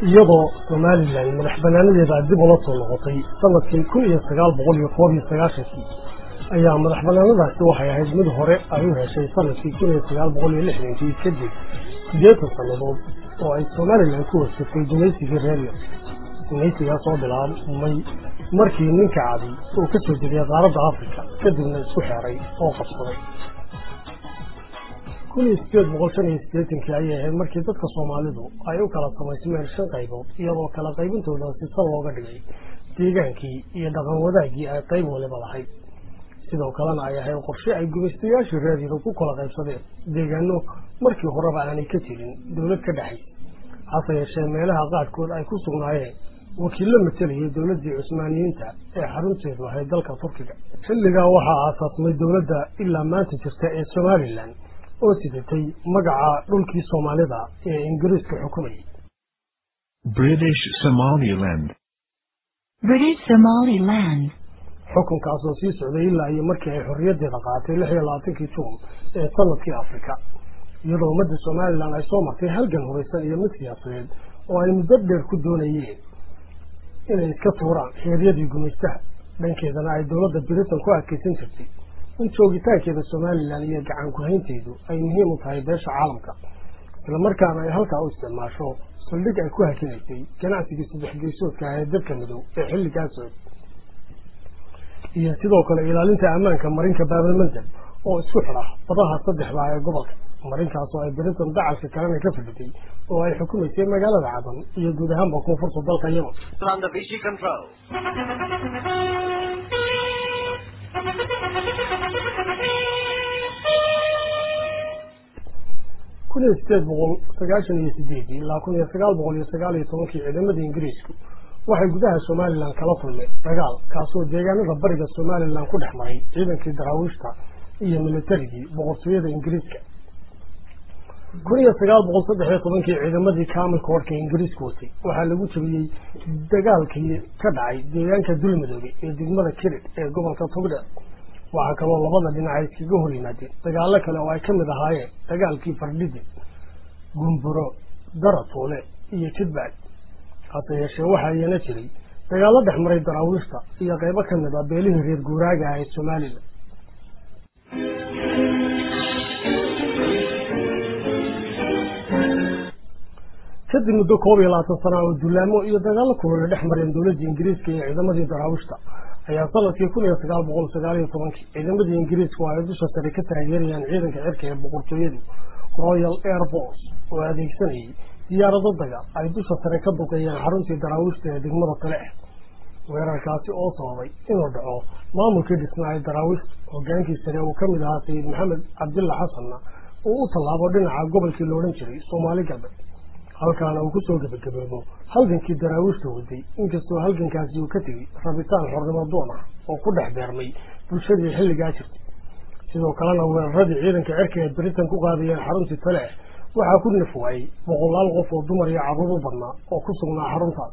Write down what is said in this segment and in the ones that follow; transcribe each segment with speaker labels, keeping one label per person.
Speaker 1: iyadoo somalilan madax banaanadeeda dib ula soo noqotay sanadkii kun iyo sagaal boqol iyo koob iyo sagaashankii ayaa madax banaanadaasi waxay ahayd mid hore ay u heshay sanadkii kun iyo sagaal boqol iyo lixdankii kadib sideetan sannadood oo ay somalilan ku warsatay gumaysigii reeryo gumaysigaa soo bilaabmay markii ninka cadi uu ka soo degay qaaradda africa kadibna isku xeeray oo qabsaday kun iyo sideed boqol shan iyo sideetankii ayay ahayd markii dadka soomaalidu ay u kala samaysmeen shan qaybood iyadoo kala qaybintooda sisan looga dhigay deegaankii iyo dhaqan wadaagii ay qayb waliba lahayd sidoo kalena ay ahayd qorshe ay gumaystayaashii reeridu ku kala qaybsadeen deegaano markii horeba aanay ka jirin dowlad ka dhexay hase yeeshee meelaha qaarkood ay ku sugnaayeen wakiillo matalayay dowladdii cusmaaniyiinta ee xarunteedu ahayd dalka turkiga xilligaa waxaa aasaasmay dowladda ilaa maanta jirta ee somalilan oo sidatay magaca dhulkii soomaalida ee ingiriiska xukumayay
Speaker 2: British Somaliland.
Speaker 3: British Somaliland.
Speaker 1: xukunkaasoo sii socday ilaa iyo markii ay xorriyaddeeda qaatay lix iyo labaatankii juun ee sanadkii afrika iyadoo ummadda somalilan ay soo martay halgan hubaysan iyo mid siyaasadeed oo ay muddo dheer ku doonayeen inay iska tuuraan xeeryadii gumaystaha dhankeedana ay dowladda britain ku adkaysan jirtay in joogitaankeeda somalilan iyo gacan ku-haynteedu ay muhiim u tahay beesha caalamka islamarkaana ay halkaa u isticmaasho saldhig ay ku hakinaysay ganacsigii saddex geysoodka ah ee dalka madow ee xilligaa socday iyo sidoo kale ilaalinta ammaanka marinka baabalmandab oo isku xidha badaha saddexda ee gobolka marinkaasoo ay britain dacalka kalena ka fadhiday oo ay xukumaysay magaalada cadan iyo guud ahaanba koonfurta dalka yemen
Speaker 4: Under Vichy control.
Speaker 1: kun iyo sideed boqol sagaashan iyo sideedii ilaa kun iyo sagaal boqol iyo sagaal iyo tobankii ciidamada ingiriisku waxay gudaha somalilan kala kulmeen dagaal kaasoo deegaanada bariga somalilan ku dhex maray ciidankii daraawiishta iyo militarigii boqortooyada ingiriiska kun iyo sagaal boqol saddex iyo tobankii ciidamadii kaamilka warka ingiriisku watay waxaa lagu jabiyey dagaalkii ka dhacay deegaanka dulmadoobe ee degmada kirid ee gobolka togdheer waxaa kaloo labada dhinac ay iskaga hor yimaadeen dagaalo kale oo ay ka mid ahaayeen dagaalkii fardhidi gumburo daratuule iyo jidbacd hase yeeshee waxaa iyana jiray dagaalo dhex maray daraawiishta iyo qaybo ka mid ah beelihii reer guuraaga ah ee somalilan kadib muddo koob iyo labaatan sana oo dullaamo iyo dagaalo kulole dhex mareen dowladda ingiriiska iyo ciidamadii daraawiishta ayaa sanadkii kun iyo sagaal boqol sagaal iyo tobankii ciidamadii ingiriiska oo ay dusha sare ka taageerayaan ciidanka cirka ee boqortooyadu royal air force oo adeegsanayay diyaarado dagaal ay dusha sare ka duqeeyeen xaruntii daraawiishta ee degmada tale ah weerarkaasi oo sababay inuu dhaco maamulkii dhisnaa ee daraawiishta hogaankii sare uu ka mid ahaa sayid maxamed cabdilla xasanna uu u tallaabo dhinaca gobolkii la odhan jiray soomaali galbeed halkaana uu kusoo gebagaboobo halgankii daraawiishta waday inkastoo halgankaasi uu ka tegey rabitaan xornimo doon ah oo ku dhex beermay bulshadii xilligaa jirtay sidoo kalena weeraradii ciidanka cirka ee britain ku qaadayeen xaruntii tale ah waxaa ku naf waayey boqolaal qof oo dumar iyo carruur u badnaa oo ku sugnaa xaruntaas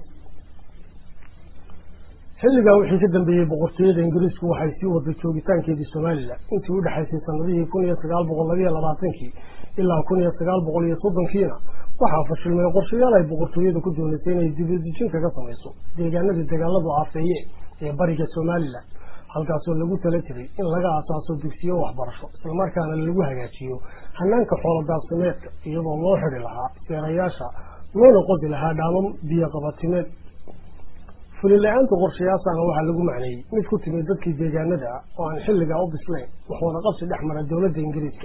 Speaker 1: xilligaa wixii ka dambeeyey boqortooyada ingiriisku waxay sii waday joogitaankeedii somalilan intii u dhexaysay sanadihii kun iyo sagaal boqol labiyo labaatankii ilaa kun iyo sagaal boqol iyo soddonkiina waxaa fashilmay qorshayaal ay boqortooyada ku doonaysay inay dibadejin kaga samayso deegaanadii dagaaladu aafeeyeen ee bariga somalilan halkaasoo lagu tala jiray in laga asaaso dugsiyo waxbarasho islamarkaana lagu hagaajiyo hanaanka xoolo daaqsimeedka iyadoo loo xidi lahaa seerayaasha loona qodi lahaa dhaamam biyo qabatimeed fulila-aanta qorshayaasana waxaa lagu macneeyey mid ku timid dadkii deegaanada ah oo aan xilligaa u bislayn waxuuna qabsi dhex mara dowladda ingiriiska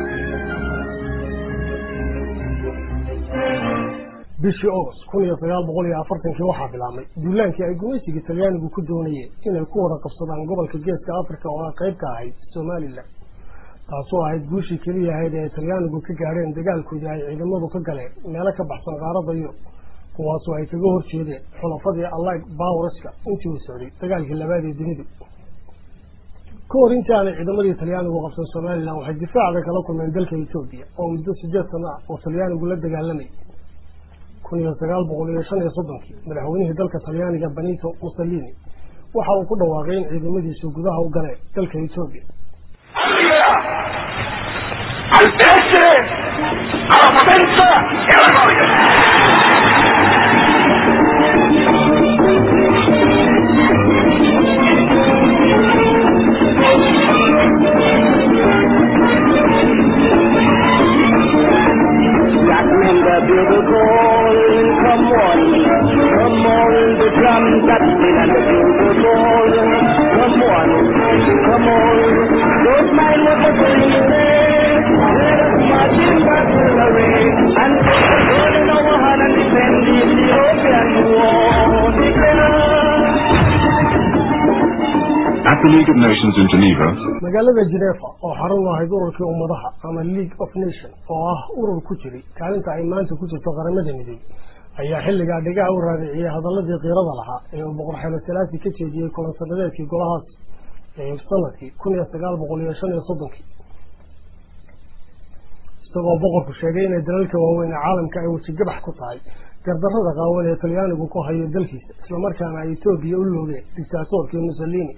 Speaker 1: bishii august kun iyo sagaal boqol iyo afartankii waxaa bilaabmay duulaankii ay gumaysigii talyaanigu ku doonayeen inay ku wada qabsadaan gobolka geeska africa oo ay qayb ka ahayd somalilan taasoo ahayd guushii keliya ahayd ee ay talyaanigu ka gaadheen dagaalkoodii ay ciidamadu ka galeen meelo ka baxsan qaarada yurub kuwaasoo ay kaga hor jeedeen xulafadii allig bawreska intii uu socday dagaalkii labaad ee dunidu ka hor intii aanay ciidamadii talyaanigu qabsan somalilan waxay difaaca kala kulmeen dalka etoobiya oo muddo sideed sano ah oo talyaanigu la dagaalamayay kun iyo sagaal boqol iyo shan iyo soddonkii madaxweynihii dalka talyaaniga benito mussolini waxa uu ku dhawaaqay in ciidamadiisu gudaha u galeen dalka etoobiya
Speaker 5: al essere, alla potenza e alla gloria.
Speaker 2: At the League of Nations in Geneva,
Speaker 1: magaalada Geneva oo xarun u ahayd ururkii ummadaha ama League of Nations oo ah urur ku jiray kaalinta ay maanta ku jirto qaramada midoobay ayaa xilligaa dhigaha u raadiciyay hadaladii qiirada lahaa ee uu boqor xeelo salaasi ka jeediyey kulan sanadeedkii golahaas ee sanadkii kun iyo sagaal boqol iyo shan iyo soddonkii isagoo boqorku sheegay inay dalalka waaweyn ee caalamka ay wejigabax ku tahay gardarrada qaawan ee talyaanigu ku hayo dalkiisa islamarkaana ay etoobiya u loogeen dictaatorkii mussolini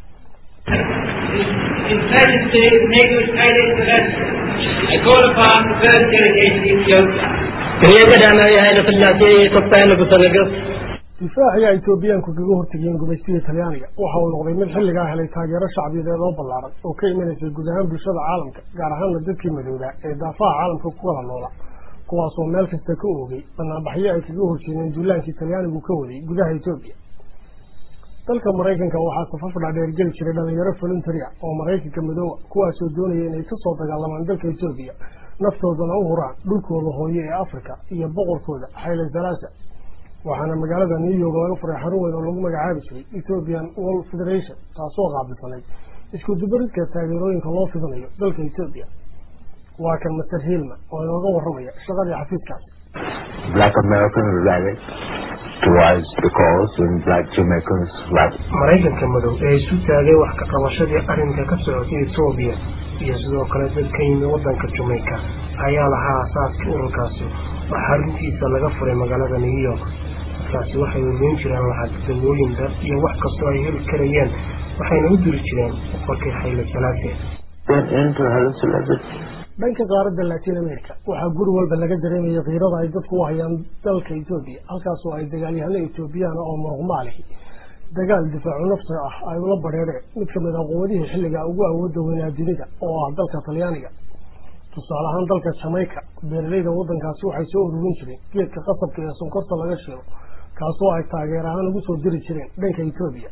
Speaker 4: His Majesty Nicholas Haile Selassie, I call upon the first delegation of Ethiopia.
Speaker 5: የቀዳማዊ ኃይለ ሥላሴ የኢትዮጵያ ንጉሠ ነገሥት
Speaker 1: difaaciga etoobiyaanku kaga hortegeen gumaystiga talyaaniga waxa uu noqday mid xilligaa helay taageero shacbiyadeed oo ballaaran oo ka imanaysay guud ahaan bulshada caalamka gaar ahaana dadkii madooba ee daafaha caalamka ku kala noola kuwaasoo meel kasta ka oogay banaanbaxyo ay kaga horjeedeen duulaankii talyaanigu ka waday gudaha etoobiya dalka maraykanka waxaa safaf dhaadheer geli jiray dhalinyaro voluntary ah oo maraykanka madoowa kuwaasoo doonaya inay kasoo dagaalamaan dalka etoobiya naftoodana u huraan dhulkooda hooye ee africa iyo boqorkooda xayle salaasa waxaana magaalada new york laga furay xarun weyn oo lagu magacaabi jiray ethiopian world federation taasoo qaabilsanayd isku dubaridka taageerooyinka loo fidinayo dalka etoobiya waa kan master hilman oo inooga warramaya shaqadii xafiiskaasi
Speaker 6: Black Americans rallied towards the cause and black Jamaicans rallied.
Speaker 7: maraykanka madow ee isu taagay wax ka qabashadii arrinka ka socotay etoobiya iyo sidoo kale dad ka yimi waddanka jamaica ayaa lahaa asaaskii ururkaasi oo xaruntiisa laga furay magaalada new york dadkaasi waxay weliin jireen lacag dawooyin dar iyo wax kastoo ay heli karayeen waxayna u diri jireen boqorkii xayle salaase
Speaker 6: Went into Haile Selassie
Speaker 1: dhanka qaaradda latin america waxaa guri walba laga dareemayay kiirada ay dadku u hayaan dalka etoobiya halkaasoo ay dagaalyahano etoobiyaana oo muruqmaalihi dagaal difaacu nafta ah ay ula badheereen mid kamid ah quwadihii xilligaa ugu awoodda weynaa dunida oo ah dalka talyaaniga tusaale ahaan dalka jamaica beeralayda waddankaasi waxay soo ururin jireen geedka qasabka ee sonkorta laga shiro kaasoo ay taageer ahaan ugu soo diri jireen dhanka etoobiya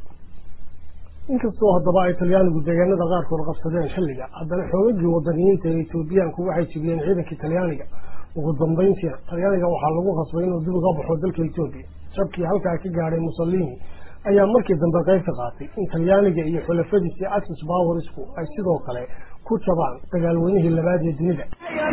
Speaker 1: inkastoo haddaba ay talyaanigu deegaanada qaarkood qabsadeen xilliga haddana xoogagii wadaniyiinta ee etoobiyaanku waxay jibiyeen ciidankii talyaaniga ugu dambeyntiina talyaaniga waxaa lagu qasbay inuu dib uga baxo dalka etoobiya jabkii halkaa ka gaadhay mussolini ayaa markii dambe qayb ka qaatay in talyaaniga iyo xulafadiisii axis powersku ay sidoo kale ku jabaan dagaalweynihii labaad ee dunida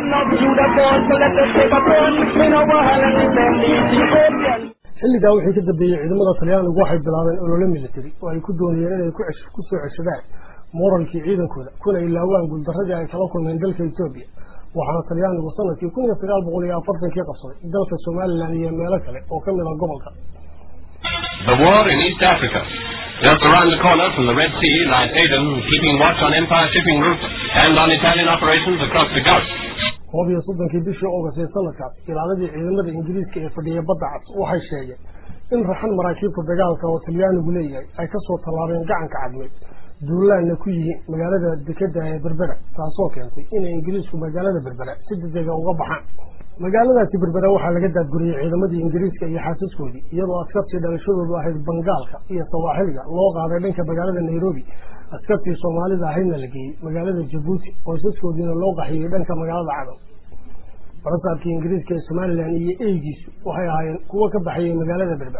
Speaker 1: xilligaa wixii ka dambeeyey ciidamada talyaanigu waxay bilaabeen olole military oo ay ku doonayeen inay ku cesh- ku soo ceshadaan moralkii ciidankooda kuna ilaawaan guuldaradii ay kala kulmeen dalka etoobiya waxaana talyaanigu sanadkii kun iyo sagaal boqol iyo afartankii qabsaday dalka somalilan iyo meelo kale oo ka mid ah gobolka
Speaker 8: The war in East Africa. Just around the corner from the Red Sea lies Aden, keeping watch on Empire shipping routes and on Italian operations across the Gulf.
Speaker 1: koob iyo soddonkii bishii oogast ee sanadkaas ilaaladii ciidamada ingiriiska ee fadhiya badda cas waxay sheegeen in raxan maraakiibta dagaalka oo talyaanigu leeyahay ay kasoo tallaabeen gacanka cadmeed duulaanna ku yihiin magaalada dekeda ee berbera taasoo keentay inay ingiriisku magaalada berbera si degdega uga baxaan magaaladaasi berbera waxaa laga daadguriyey ciidamadii ingiriiska iyo xaasaskoodii iyadoo askartii dhalashadoodu ahayd bangaalka iyo sawaaxiliga loo qaaday dhanka magaalada nairobi askartii soomaalida ahaydna la geeyey magaalada jabuuti qoysaskoodiina loo qaxiyey dhanka magaalada cadow barasaabkii ingiriiska ee somalilan iyo eygiisu waxay ahaayeen kuwo ka baxayay magaalada berber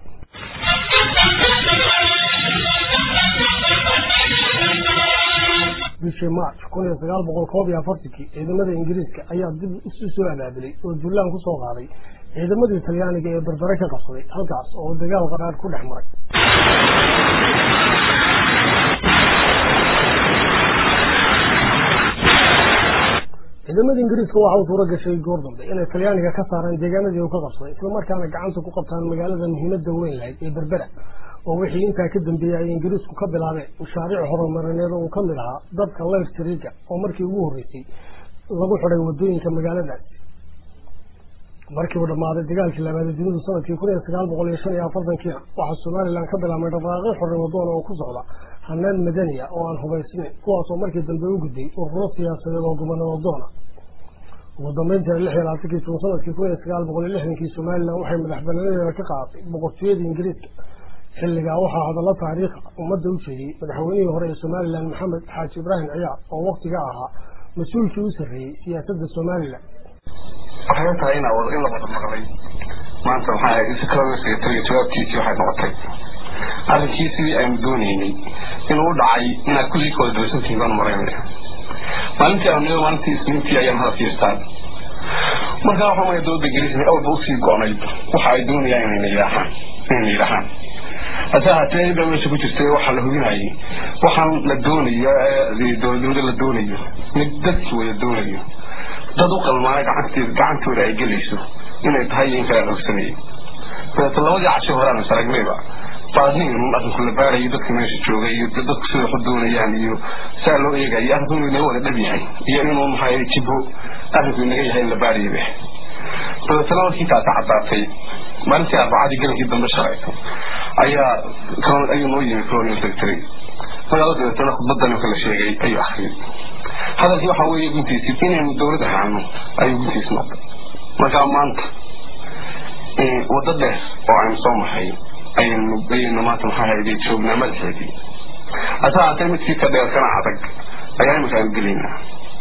Speaker 1: bishii march kun iyo sagaal boqol koob iyo afartankii ciidamada ingiriiska ayaa dib isu soo abaabulay oo duulaan kusoo qaaday ciidamadii talyaaniga ee berbere ka qabsaday halkaas oo dagaal qaraar ku dhex maray ciidamada ingiriiska waxa uu suuro gashay goor dambe inay talyaaniga ka saaraan deegaanadii uu ka qabsaday islamarkaana gacanta ku qabtaan magaalada muhiimada weyn lahayd ee berbera oo wixii intaa ka dambeeyey ay ingiriisku ka bilaabeen mashaariic horumarineed oo uu ka mid ahaa dadka leyrtriga oo markii ugu horreysay lagu xidhay wadooyinka magaaladaasi markii uu dhammaaday dagaalkii labaada dunidu sanadkii kun iyo sagaal boqol iyo shan iyo afartankiina waxaa somalilan ka bilaabmay dhaqaaqyo xornimo doon oo ku socda hanaan madaniya oo aan hubaysnayn kuwaasoo markii dambe u gudbay ururo siyaasadeed oo gobonimo doona ugu dambeyntiina lix iyo labaatankii jun sanadkii kun iyo sagaal boqol iyo lixdankii somalilan waxay madax banaanadeeda ka qaadatay boqortooyadii ingiriiska xilligaa waxaa hadallo taariikha ummadda u jeediyey madaxweynihii hore ee somalilan maxamed xaaji ibraahim ciyaar oo waktiga ahaa mas-uulkii u sarreeyey siyaasadda somalilan
Speaker 9: waxay tahay in in la wada maqlay maanta maxaa ahayd secretary secretary jawaabtiisii waxay noqotay arrinkii sidii aynu doonaynay inuu u dhacay inaad kulligii kawada doosantihiin baan maraynaya maalintii aanu maalintii isniintii ayaan hada fiirstaan markaa waxaa maya dowladda ingiriiska awalba usii go-nayd waxa ay doonayaan inayna yidhaahaan inayna yidhaahaan hase ahaatee ida meesha ku jirtay waxaa la hubinayay waxaan la doonayo dowladnimada la doonayo mid dadki wada doonayo dad u qalmaana gacanteeda gacantooda ay gelayso inay tahay iyo in kale aan ogsanayay dabeeta labadii casho hore aan is aragnayba baadnigan un arrinku la baarayo dadka meesha jooga iyo dadku sida waxu doonayaan iyo saa loo eegayo arrinku inuu inaga wada dhab yahay iyo inuu maxaa jibo arrinku inaga yahay in la baarayo be dabeetana markii taasi caddaatay maalintii arbacadii gelinkii dambe shalayto ayaa ayuu noo yimi colonial secretary magaalo dabeetana khudbadan kala sheegay ayuu akriyay hadalkii waxaa weeye guntiisi inaynu dowlad ahaano ayuu guntiis noqday markaa maanta waddo dheer oo aynu soo mahay ayaynu ayaynu maanta maxaa hayday joognaa madaxeedii hase haatee midkii ka dheer kana adag ayaa imika aynu gelaynaa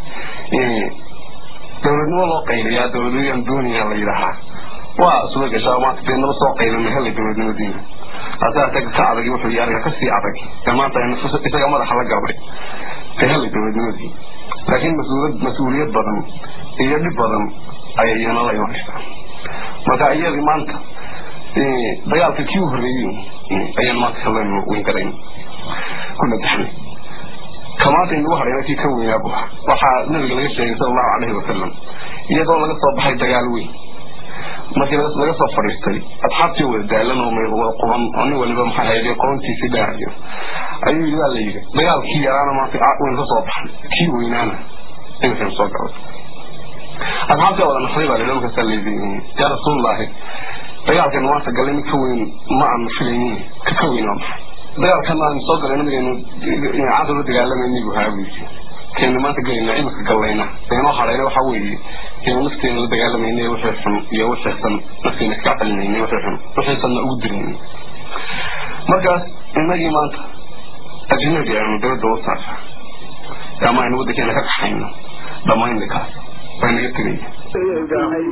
Speaker 9: dowladnimo loo qayliyaa dowladnimodaan doonaya la yidhaahaa waa suga gashaa maanta dee naba soo qaylina helay dowladnimadiina hase haatee ka adag wuxuu yahay ariga kasii adag ee maanta aynu isaga madaxa la gabay ee helay dowladnimadii laakiin mas-uuliyad mas-uuliyad badan iyo dhib badan ayay iyana la imanaysaa marka iyadii maanta dagaalka kii u horreeyey ayaan maanta kalenu weyn garayn ku nadaxnay kamaanta inagu hadhayna kii ka weynaabu waxaa nabiga laga sheegay sala allahu calayhi wasalam iyadoo laga soo baxay dagaal weyn markii laga soo fadhiistay asxaabtii wada daalan oo wada quban oo nin waliba maxaa hayde qoontiisii dhaarayo ayuu yidhi waa la yidhi dagaalkii yaraana maanta waynu ka soo baxnay kii weynaana iminkan soo galay asxaabtii wada nafray baa lidhi markaasaa layidhi yaa rasuulullaahi dagaalkan maanta galay mid ka weyn ma aanu filaynin ka ka weyn waa maxay dagaalkan aanu soo galay nabigaynu cadal la dagaalamayni buu haa buu yidhi keenu maanta gelayna imika gallayna inoo hadhayna waxaa weeye keenu nafteena la dagaalamayna wixii xun iyo wixii xun nafteena iska qalinayna wixii xun wixii sanna ugu dirayna markaas inagii maanta ajnabi aynu dowladda u saarsa ama aynu waddankeena ka kaxayno dhammaynna kaas waa naga tegaya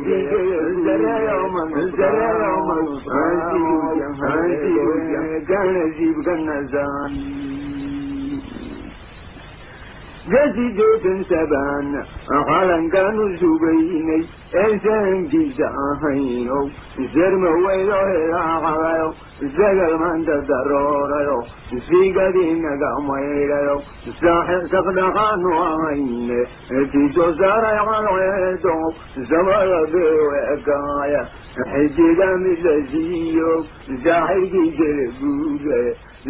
Speaker 10: gasideetan sabaan qalankaanu sugaynay ee sahankiisa ahaynow sarma weydo hilaacadayo sagal maanta daroorayo sigadiinaga maydhayo saqdhaqaanu ahayne tiisoo saaray calceedo samada beewekaaya xidiga mid la siiyo saaxibkii jelebuude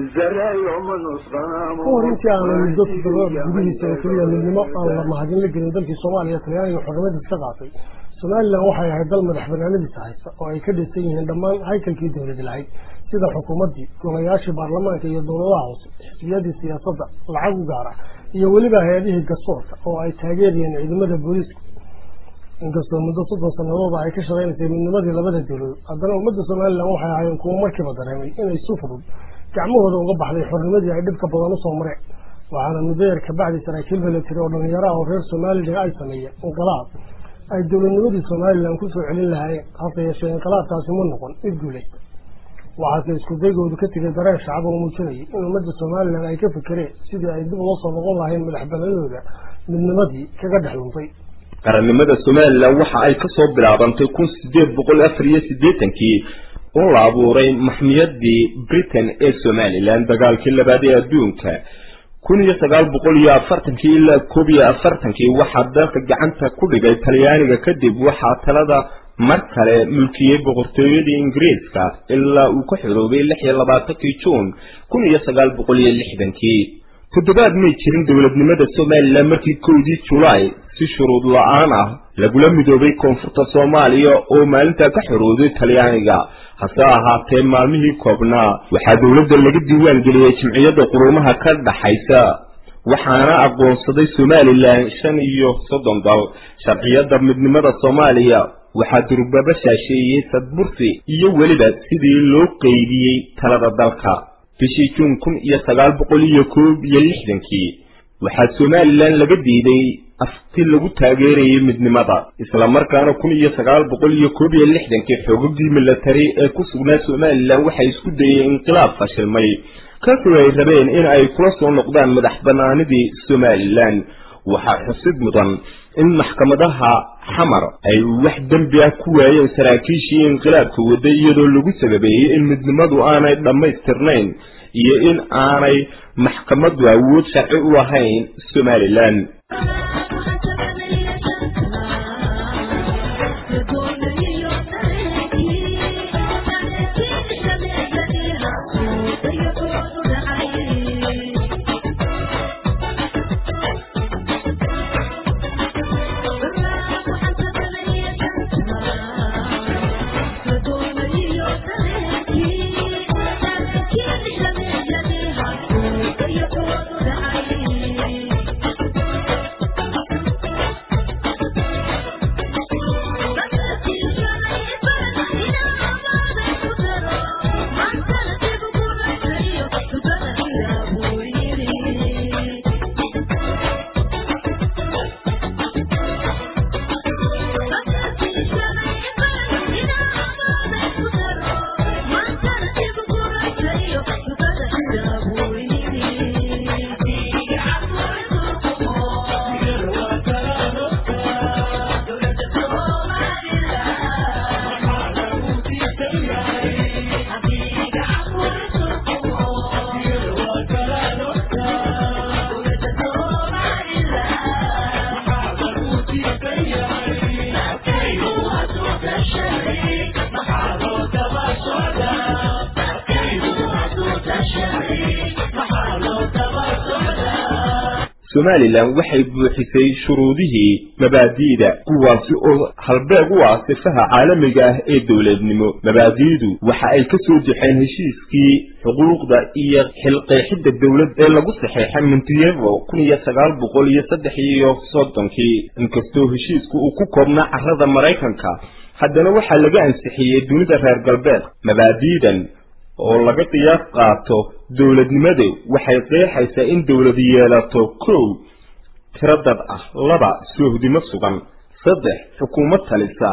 Speaker 1: kahor intii aana muddo toddobaad gudihiisa oo keliya midnimo aan la mahadin la gelin dalkii soomaaliya talyaaniga xornimadiis ka qaatay somalilan waxay ahayd dal madax banaanadiisa haysta oo ay ka dhisan yihiin dhammaan haykalkii dowladi lahayd sida xukuumaddii golayaashii baarlamaanka iyo dowladaha hoose xisbiyadii siyaasadda lacag u gaara iyo weliba hay-adihii garsoorka oo ay taageerayeen ciidamada booliisku inkastoo muddo soddon sanadooda ay ka shaqaynaysay midnimadii labada dowladood haddana ummadda somalilan waxay ahaayeen kuwo markiiba dareemay inay si fudud gacmahooda uga baxday xornimadii ay dhibka badan usoo mareen waxaana muddo yar kabacdi saraakiil milatary oo dhallinyaraha oo reer somalilan ay sameeyeen inqilaab ay dowladnimadii somalilan kusoo celin lahaayeen hase yeeshee inqilaabkaasi ma noqon mid guulaysta waxaase isku daygoodu ka tegay dareen shacab oo muujinayay in ummadda somalilan ay ka fekereen sidii ay dib uga soo noqon lahayn madax banadooda midnimadii kaga dhex luntay
Speaker 11: qarannimada somalilan waxa ay kasoo bilaabantay kun sideed boqol afar iyo siddeetankii oo la abuuray maxmiyadii britain ee somalilan dagaalkii labaad ee adduunka kun iyo sagaal boqol iyo afartankii ilaa koob iyo afartankii waxaa dalka gacanta ku dhigay talyaaniga kadib waxaa talada mar kale mulkiyey boqortooyadii ingiriiska ilaa uu ka xoroobay lix iyo labaatankii juun kun iyo sagaal boqol iyo lixdankii toddobaad may jirin dowladnimada somalilan markii kowdii julaay si shuruud la-aan ah lagula midoobay koonfurta soomaaliya oo maalintaa ka xorooday talyaaniga hase ahaatee maalmihii koobnaa waxaa dowladda laga diiwaan geliyey jimciyadda quruumaha ka dhaxaysa waxaana aqoonsaday somalilan shan iyo soddon dal sharciyadda midnimada soomaaliya waxaa durbaba shaasheeyey sadbursi iyo weliba sidii loo qeybiyey talada dalka bishii juun kun iyo sagaal boqol iyo koob iyo lixdankii waxaa somalilan laga diiday afti lagu taageerayay midnimada islamarkaana kun iyo sagaal boqol iyo koob iyo lixdankii xoogagii milatari ee ku sugnaa somalilan waxay isku dayeen inqilaab fashilmay kaasoo ay rabeen in ay kula soo noqdaan madax banaanidii somalilan waxaa xusid mudan in maxkamadaha xamar ay wax dembi ah ku waayeen saraakiishii inqilaabka waday iyadoo lagu sababeeyey in midnimadu aanay dhammaystirnayn iyo in aanay maxkamadu awood sharci u lahayn somalilan somalilan waxay buuxisay shuruudihii mabaadi'da kuwaasi oo halbeeg u ah sifaha caalamiga ah ee dowladnimo mabaadi'du waxa ay ka soo jexeen heshiiskii xuquuqda iyo xilqeexidda dowlad ee lagu saxeexay montenevo kun iyo sagaal boqol iyo saddex iyo soddonkii inkastoo heshiisku uu ku koobnaa carrada maraykanka haddana waxaa laga ansixiyey dunida reer galbeed mabaadi'dan oo laga qiyaas qaato dowladnimadu waxay qeexaysaa in dowladu yeelato kow tiro dad ah laba soohdimo sugan saddex xukuumad talisa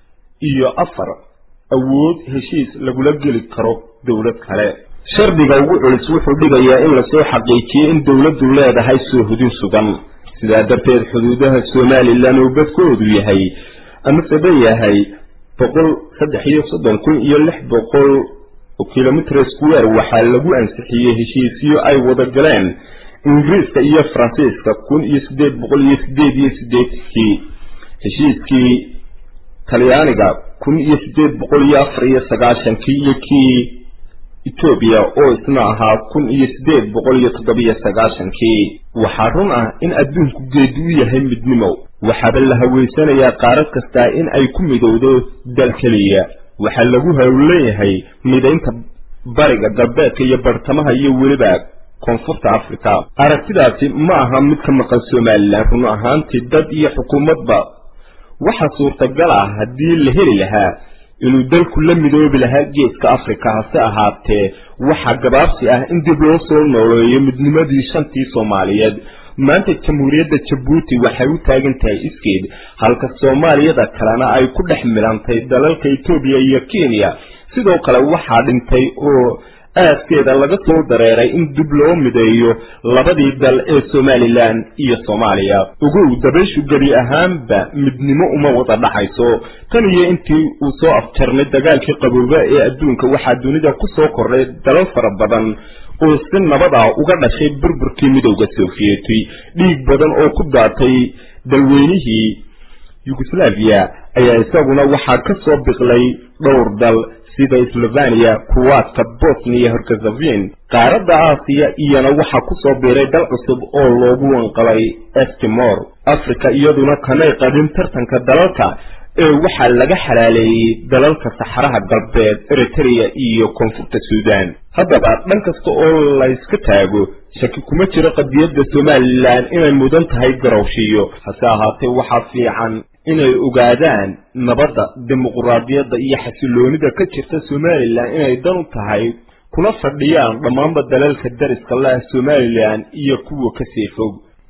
Speaker 11: iyo afar awood heshiis lagula geli karo dowlad kale shardiga ugu culus wuxuu dhigayaa in lasoo xaqiijiyo in dowladdu leedahay soohdin sugan sidaa darteed xuduudaha somalilan oo badkoodu yahay amase ba yahay boqol saddex iyo soddon kun iyo lix boqol oo kilomitr square waxaa lagu ansixiyey heshiisyo ay wada galeen ingiriiska iyo faransiiska kun iyo siddeed boqol iyo siddeed iyo siddeedkii heshiiskii talyaaniga kun iyo siddeed boqol iyo afar iyo sagaashankii iyo kii etoobiya oo isna ahaa kun iyo siddeed boqol iyo toddobiyo sagaashankii waxaa run ah in adduunku geedi u yahay midnimo waxaaba la haweysanayaa qaarad kastaa in ay ku midowdo dal keliya waxaa lagu howleeyahay midaynta bariga galbeedka iyo bartamaha iyo weliba koonfurta africa aragtidaasi ma aha mid ka maqan somalilan run ahaantii dad iyo xukuumadba waxaa suurtagal ah haddii la heli lahaa inuu dalku la midoobi lahaa geeska africa hase ahaatee waxaa gabaabsi ah in dib loo soo nooleeyo midnimadii shantii soomaaliyeed maanta jamhuuriyadda jabuuti waxay u taagan tahay iskeed halka soomaaliyada kalena ay ku dhex milantay dalalka etoobiya iyo kenya sidoo kale waxaa dhintay oo aaskeeda laga soo dareeray in dib loo mideeyo labadii dal ee somalilan iyo soomaaliya ogow dabayshu gebi ahaanba midnimo uma wada dhaxayso tan iyo intii uu soo afjarnay dagaalkii qabooba ee adduunka waxaa dunida ku soo kordhay dalal fara badan oo si nabad ah uga dhashay burburkii midowda sofiyeeti dhiig badan oo ku daatay dalweynihii yugoslaviya ayaa isaguna waxaa ka soo biqlay dhowr dal sida slovenia kuwaadka bosnia herzegovin qaaradda aasiya iyana waxaa ku soo biiray dal cusub oo loogu wanqalay estimor africa iyaduna kamay qabin tartanka dalalka ee waxaa laga xalaaleeyey dalalka saxaraha galbeed eritrea iyo koonfurta suudan haddaba dhan kasta oo layska taago shaki kuma jiro qadiyadda somalilan inay mudan tahay garowshiyo hase ahaatee waxaa fiican inay ogaadaan nabadda dimuquraadiyadda iyo xasiloonida ka jirta somalilan inay dan u tahay kuna fadhiyaan dhammaanba dalalka dariska lah somalilan iyo kuwa kasii fog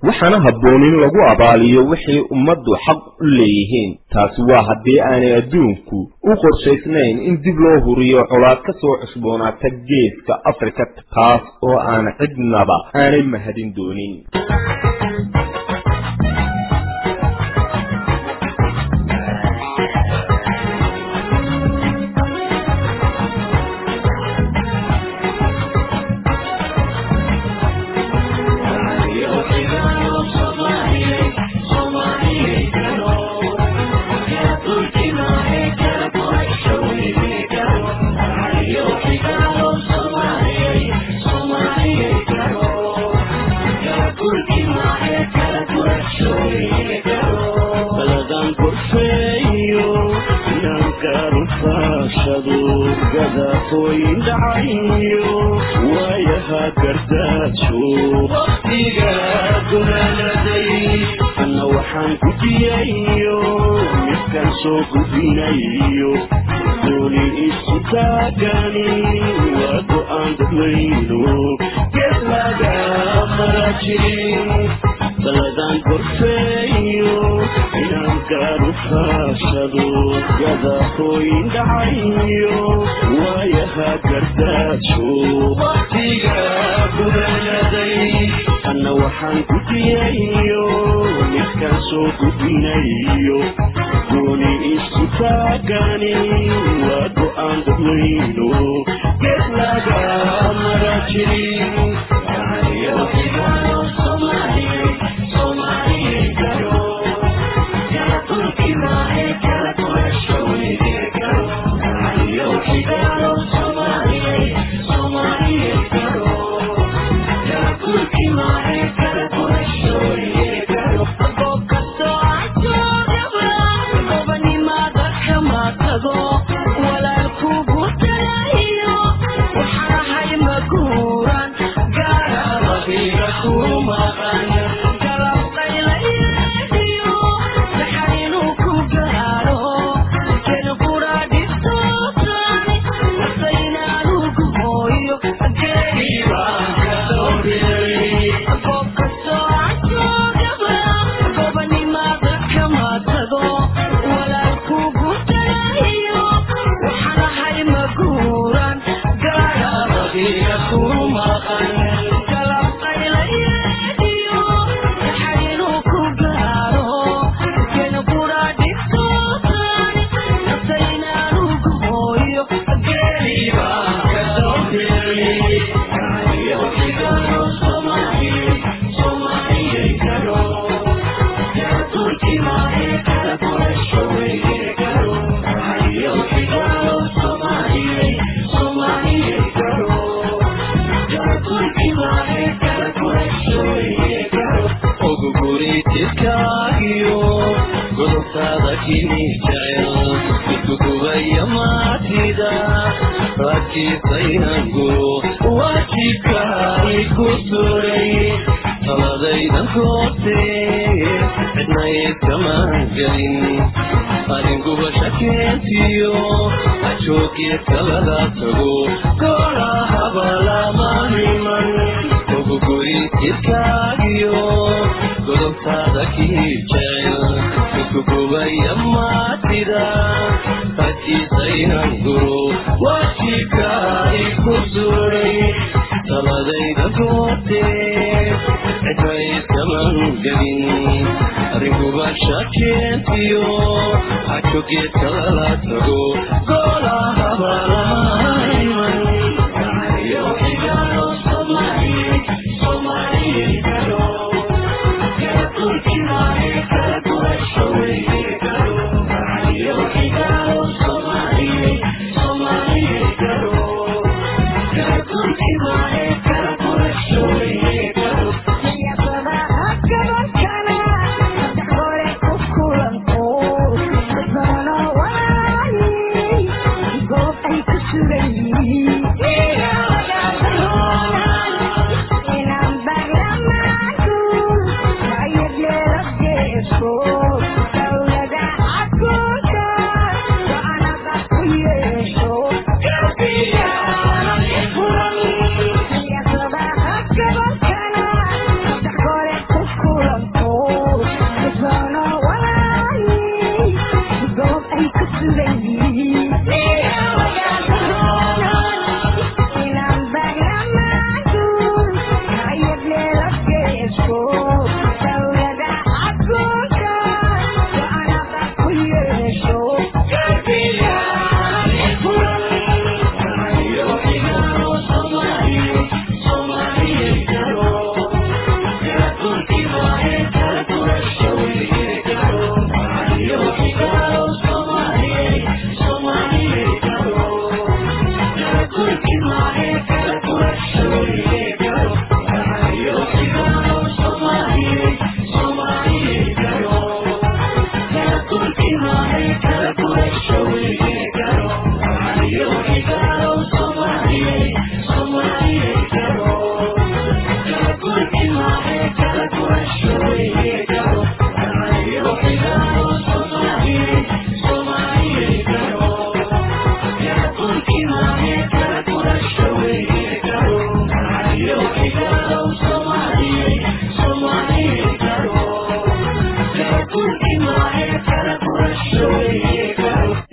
Speaker 11: waxaana habboon in lagu abaaliyo wixii ummaddu xaq u leeyihiin taasi waa haddii aanay adduunku u qorshaysnayn in dib loo huriyo colaad ka soo cusboonaata geeska afrika taas oo aan cidnaba aanay mahadin doonin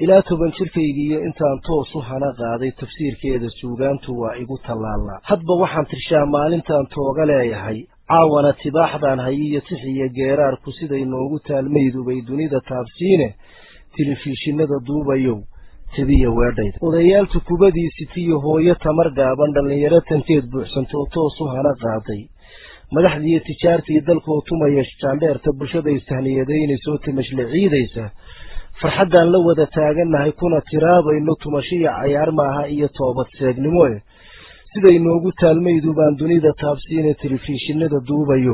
Speaker 12: ilaa toban jirkaygiiyo intaan toos u hana qaaday tafsiirkeeda suugaantu waa igu tallaallaa hadba waxaan tirshaa maalintaan tooga leeyahay caawana tibaaxdaan hayiyo tixiyo geeraarku siday noogu taalmaydubay dunida taabsiine telefishinada duubayow tabiya weedhayda odayaaltu kubadiisitiyo hooyo tamar gaaban dhallinyaro tanteed buuxsantoo toos u hana qaaday madaxdiiyo tijaartii dalkoo tumaya jaandheerta bulshada istahniyadaynaysaoo timashle ciidaysa farxaddaan la wada taagannahay kuna tiraabayno tumashiya cayaar maaha iyo toobad seegnimoe siday noogu taalmaydu baan dunida taabsiine telefishinada duubayo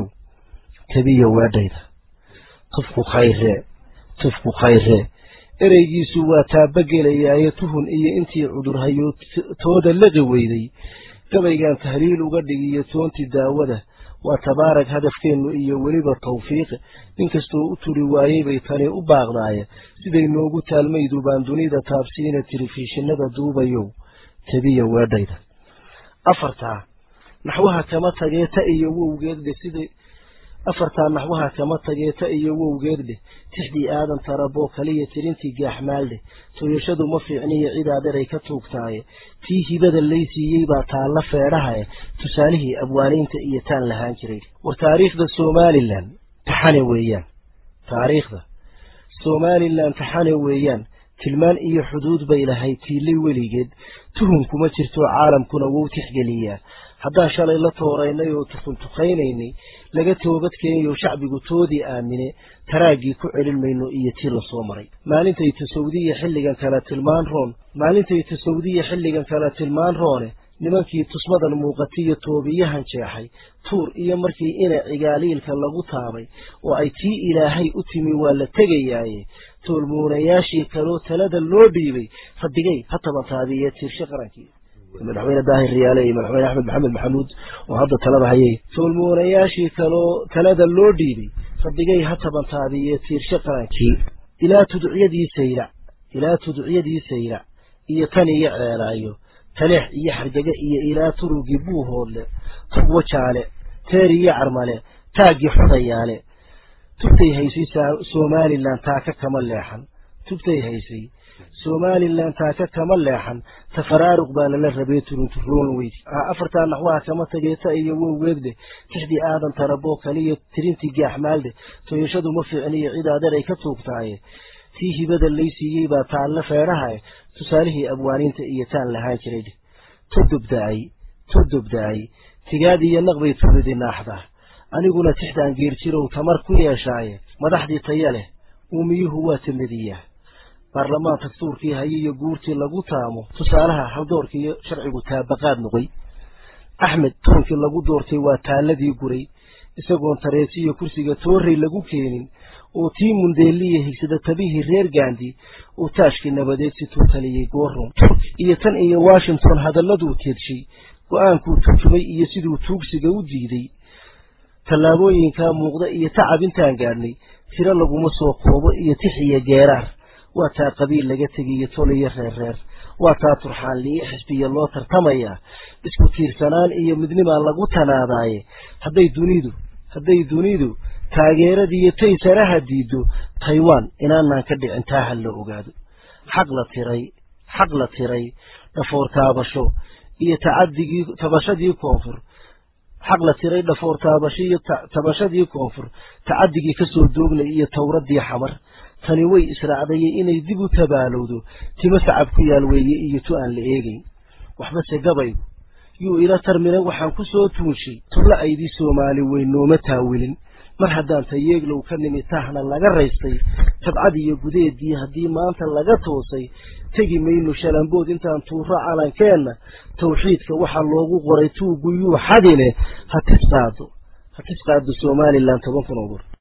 Speaker 12: tabiya weedhayda tufku khayree tufku khayree ereygiisu waa taabagelayaaye tuhun iyo intii cudurhayo tooda laqi weyday gabaygan tahliil uga dhigiyo toontii daawada waa tabaarag hadafkeennu iyo weliba tawfiiq ninkastoo u turi waayey bay tani u baaqdaaye siday noogu taalmaydu baan dunida taabsiina telefishinada duubayow tabiya weedhayda afartaa naxwaha kama tagee ta iyo wowgeedhe siday afartaa naxwaha kama tagee ta iyo wowgeedleh tixdii aadan taraboo kaliya tirintii gaaxmaaldheh tooyashadu ma fiicniyo cidaad eray ka tuugtaaye tii hibada laysiiyey baa taalla feedhahae tusaalihii abwaaniinta iyo taan lahaan jiray war taariikhda somalilan taxane weeyaan taariikhda somalilan taxane weeyaan tilmaan iyo xuduud bay lahayd tiilay weligeed tuhun kuma jirto caalamkuna wou tixgeliyaa haddaan shalay la tooraynay oo tukuntuqaynaynay laga toobadkeenyo shacbigu toodii aamine taraaggii ku celin mayno iyo tii lasoo maray maalintay tasawdiya xilligan kale tilmaan roon maalintay tasawdiya xilligan kale tilmaan roone nimankii tusmadan muuqatiyo toobiyahan jeexay tuur iyo markii ina cigaaliilka lagu taabay oo ay tii ilaahay u timi waa la tegayaaye toolmuunayaashii kaloo talada loo dhiibay fadigay ha tabantaabiye tiirshe qarankii madaxweyne daahir riyaale iyo madaxweyne axmed maxamed maxamuud oo hadda talada hayay toolmuunayaashii kaloo talada loo dhiibay fadigay ha tabantaabiye tiirshe qarankii ilaa tudcyadii saylac ilaa tudcyadii saylac iyo tan iyo ceelaayo taleex iyo xargega iyo ilaa turugii buuhoodle tugwa jaale teer iyo carmale taaggii xodayaale tubtay haysay somalilan taaka kama leexan tubtay haysay somalilan taaka kama leexan tafaraaruq baa lala rabay turunturoon weyd afartaa naxwaha kama tageeta iyo wowgeedleh tixdii aadan taraboo kaliya tirintii gaaxmaaldhe tooyashadu ma fiicniyo cid aderay ka tuugtaaye tii hibada laysiiyey baa taalla feedhahae tusaalihii abwaaniinta iyo taan lahaan jiray todobda-ay todobda-ay tigaad iyo naqbay tulidi naaxdaa aniguna tixdaan geerjirow tamar ku yeeshaaye madaxdii taya leh uumiyuhu waa tamadiyaa baarlamaan dastuurkii haye iyo guurtii lagu taamo tusaalaha haldoorkii iyo sharcigu taabaqaad noqoy axmed toonkii lagu doortay waa taalladii guray isagoon tareesiyo kursiga toorrey lagu keenin oo tii mundeeliya higsada tabihii reer gandi uu taashkii nabadeed si tuu taliyey goorron iyo tan iyo washington hadalladuu teedshay go-aankuu turjumay iyo siduu tuugsiga u diiday tallaabooyinkaa muuqda iyo tacab intaan gaadhnay tiro laguma soo koobo iyo tix iyo geeraar waa taa qabiil laga tegiyo tol iyo reerreer waa taa turxaanliyo xisbiya loo tartamayaa isku tiirsanaan iyo midnimaa lagu tanaadaaye hadday dunidu hadday dunidu taageeradiiyo taysaraha diido taiwan inaanaan ka dhicin taa ha la ogaado xaq la tiray xaq la tiray dhafoor taabasho iyo tacadigii tabashadii koonfur xaq la tiray dhafoor taabasho iyo tabashadii koonfur tacadigii kasoo doognay iyo towradii xamar tani way israacdayey inay dib u tabaalowdo timo sacab ku yaal weeye iyo tu aan la eegayn waxbase gabaygu yuu ila tarmina waxaan ku soo tuunshay tubla aydii soomaali weyn nooma taawilin mar haddaan tayeeglow ka nimi tahna laga raystay tabcad iyo gudeedii haddii maanta laga toosay tegi mayno shalambood intaan tuuro calankeenna tawxiidka waxaa loogu qoray tuuguyuu xadine ha tis qaado ha tis qaado somalilan toban kun oo gur